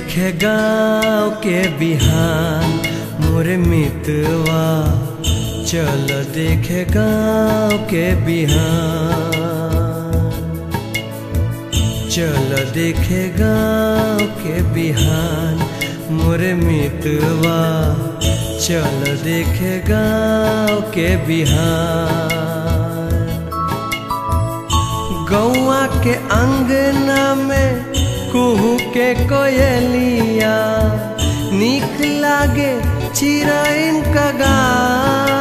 देखे गाँव के बिहान मोरे मितवा चल देखे गाँव के बिहान चल देखे गाँव के बिहान मोरे मितवा चल देखे गाँव के बिहान गौआ के अंगना में कुहू के कोयलिया निक लागे चिरैन का गान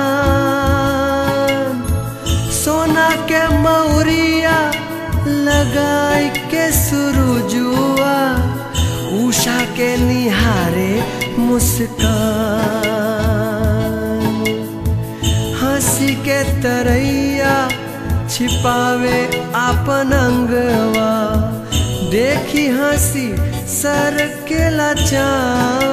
सोना के मौरिया लगाई के सुरुजुआ उषा के निहारे मुस्कान हंसी के तरैया छिपावे आपन अंगवा देखी हंसी सर के चाँद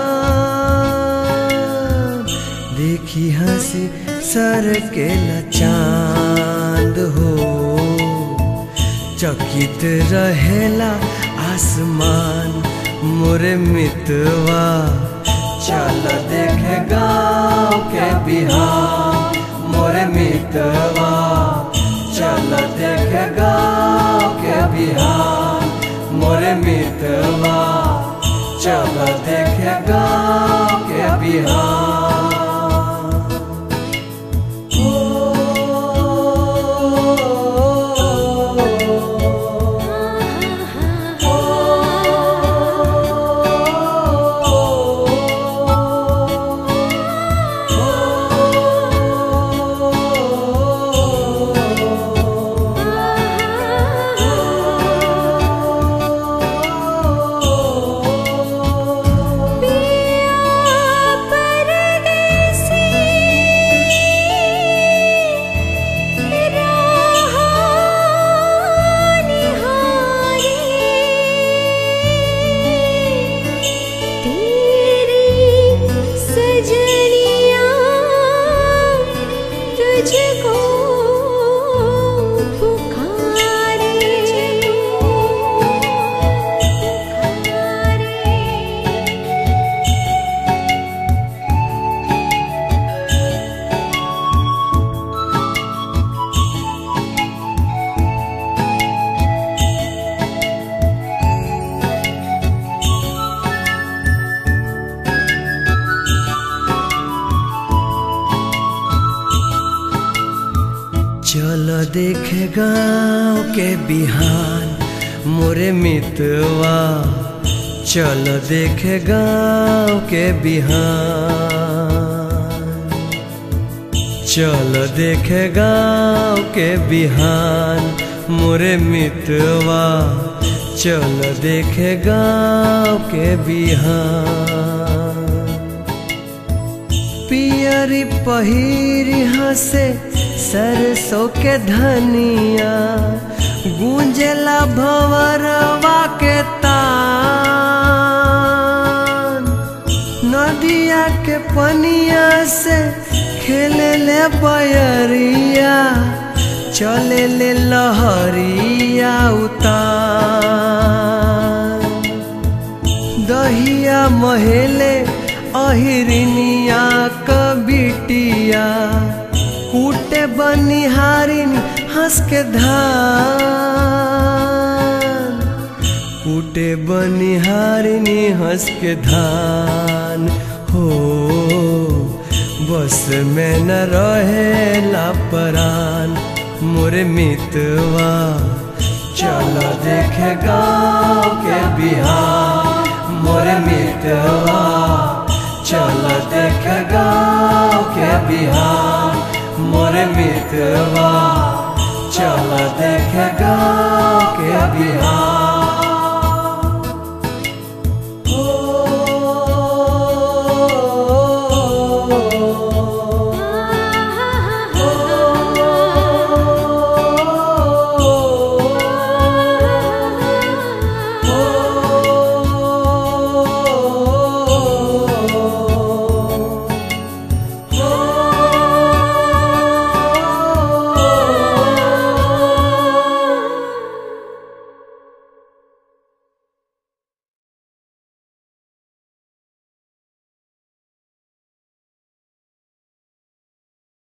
देखी हंसी सर के चांद हो चकित रहेला आसमान मोरे मितवा चल देखे गाँव के बिहार मोरे मितवा चल देखे गाँव के बिहार मोरे मितवा चल देखे गाँव के बिहार तुझको पुकारे पुकारे चल देखे गाँव के बिहान मोरे मितवा चल देखे गाँव के बिहान चल देखे गाँव के बिहान मोरे मितवा चल देखे गाँव के बिहान पियरी पहिरी हंसे सरसों के धनिया गूंजला भंवरवा के तान नदिया के पनिया से खेले ले बयरिया चले ले लहरिया उतान दहिया महेले अहिरिनिया कबिटिया कूटे बनिहारिन हंस के धान कूटे बनिहारिनी हंस के धान हो बस में न रहे लापरान मोरे मितवा चल देखे गाँव के बिहार मोरे मितवा चल देखे गाँव के बिहार मोरे मितवा चल देखे गाँव के बिहार